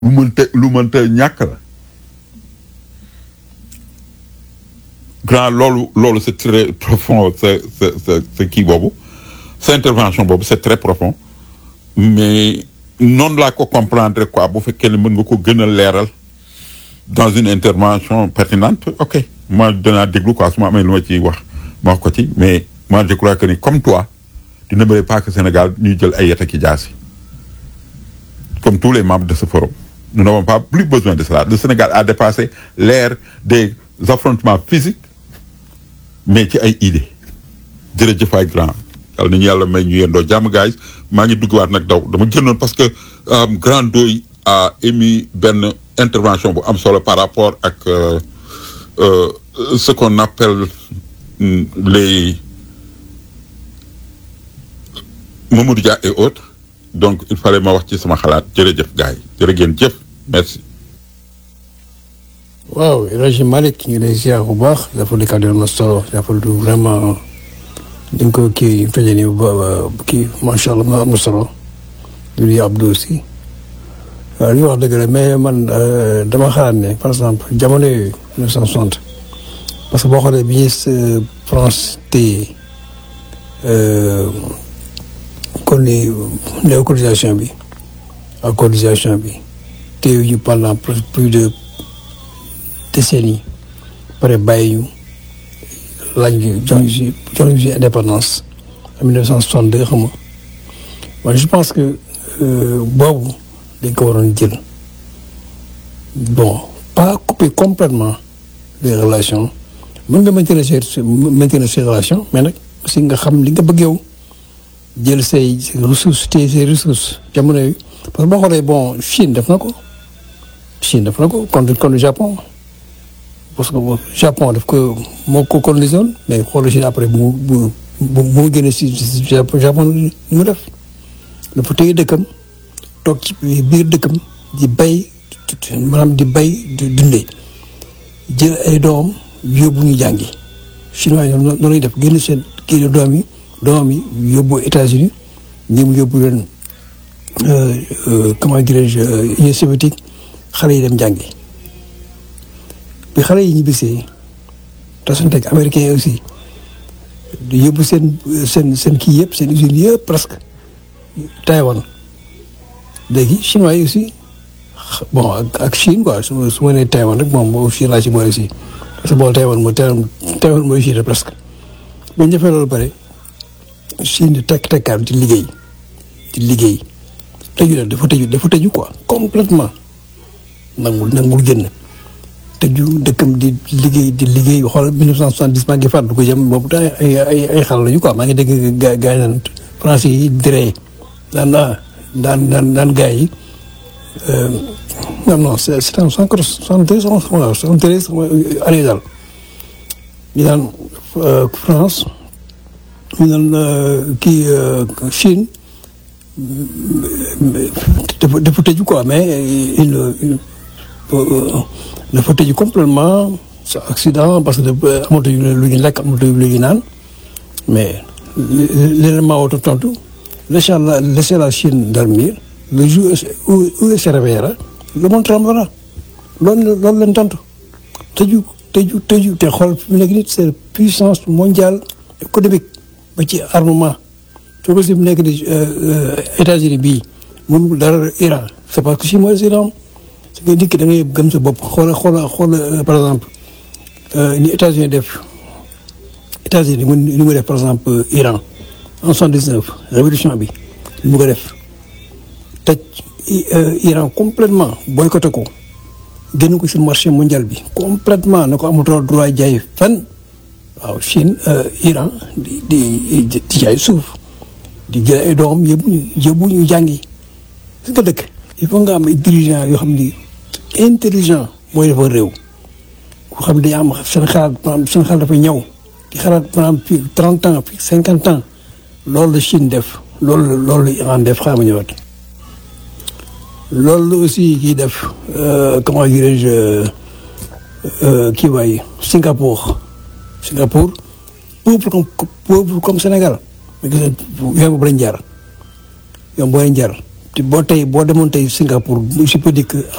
lu mënta lu mënta ñàkk la grand loolu loolu c'est très profond sa sa sa sa kii boobu sa intervention boobu c'est très profond mais noonu laa ko comprendre quoi bu fekkee ne mën nga ko gën a leeral dans une intervention pertinente ok moi danaa déglu quoi su ma amee lu ma ciy wax ma wax ko ci mais moi je crois que ni comme toi tu n'aimerais pas que Sénégal ñuy jël ay yet ak i jaasi comme tous les membres de ce forum nous n'avons pas plus besoin de cela le Sénégal a dépassé l'ère des affrontements physiques mais ci ay idées jërëjëf ay grand yàlla nañu yàlla may ñu yendoo jàmm guys maa ngi duggaat nag daw dama génnoon parce que grand doy a émis benn intervention bu am solo par rapport ak euh, euh, ce qu'on appelle mm, les Mamadou Dia et autres donc il fallait ma wax ci sama xalaat jërëjëf gars yi jërë ngeen jëf merci waaw El Hadj Malick ñu ngi lay ziar bu baax dafa di kàddu na solo dafa du vraiment ni nga ko kii tëjee nii ba kii macha allah am na solo du nuyu Abdou aussi waaw li ñu wax dëgg la mais man dama xalaat ne par exemple jamono yooyu 1960 parce que boo xoolee bi ñuy France téye kon ni néocolonisation bi ak colonisation bi téye ñu pendant plus de décennies pare bàyyi ñu laaj ñu jox ñu si jox ñu si indépendance en 1962 xam nga man je pense que boobu dañ ko waroon jël bon pas couper complètement les relations mën nga maintenir ces maintenir ces relations mais nag aussi nga xam li nga bëgg yow jël say ressources téye say ressources jamono yi parce que boo xoolee bon Chine def na ko Chine def na ko contre contre Japon parce que Japon daf ko moo ko colonisé woon mais xoolal Chine après bu bu bu mu génne si Japon ni mu def dafa téye dëkkam toog ci biir dëkkam di bay maanaam di bay di dundee jël ay doom yóbbu ñu jàngi chinois yi noonu lay def génn seen kii doom yi doom yi yóbbu États-Unis ñi mu yóbbu leen comment dirais-je Union soviétique xale yi dem jàngi bi xale yi ñu bisee tasanteeg américains yi aussi di yóbbu seen seen seen kii yëpp seen usines yëpp presque Taïwan léegi chinois yi aussi bon ak ak Chine quoi su ma su ma nee Taïwan rek moom boo Chine laa ci boole si parce que boole Taïwan mooy Taïwan mooy Chine presque bu ñu defee loolu bare Chine di tekk tekkaat di liggéey di liggéey tëju la dafa tëju dafa tëju quoi complètement nangul nangul génn tëju dëkkam di liggéey di liggéey xool 1970 maa ngi fàttali ko jëm boobu daal ay ay ay xale lañu quoi maa ngi dégg gaa gaa yi naan français yi diree daan naa daan daan daan gaa yi non non c'est c'est en soixante-treize waaw soixante-treize année daal ñu daan France ñu daan kii Chine dafa dafa tëju quoi mais il dafa tëju complètement sa accident parce que amatuñu lu ñu lekk amatuñu lu ñu naan mais leneen maa woote tontu laissez la laissez la Chine dormir le jour où où elle se réveillera le monde tremblera loolu loolu leen tontu tëju tëju tëju te xool fi mu nekk nii c'est puissance mondiale économique ba ci armement soo ko si mu nekk nii États-Unis bii mënul dara Iran c'est parce que si mooy Iran su nga dikk da ngay gëm sa bopp xoola xoola xoola par exemple ni États-Unis def États-Unis ni mu def par exemple Iran en soixante-dix-neuf révolution bi ni mu ko def tëj Iran complètement boycotté ko génn ko si marché mondial bi complètement na ko amatoo droit jaay fan waaw Chine Iran di di di jaay suuf di jël ay doom yóbbu ñu yóbbu ñu jàngi si nga dëkk il faut nga am ay dirigeants yoo xam ni intelligent mooy dafa réew ko xam ne dañu am seen xalaat maanaam seen xalaat dafa ñëw di xalaat maanaam fii trente ans fii cinquante ans loolu la Chine def loolu loolu la Iran def xaaral ma ñëwaat loolu la aussi kii def comment dirais-je kii waay Singapour Singapour pauvre comme pauvre comme Sénégal mais gis nga yoon boobu lañ jaar yoon boo leen jaar te boo tey boo demoon tey Singapour je peux dire que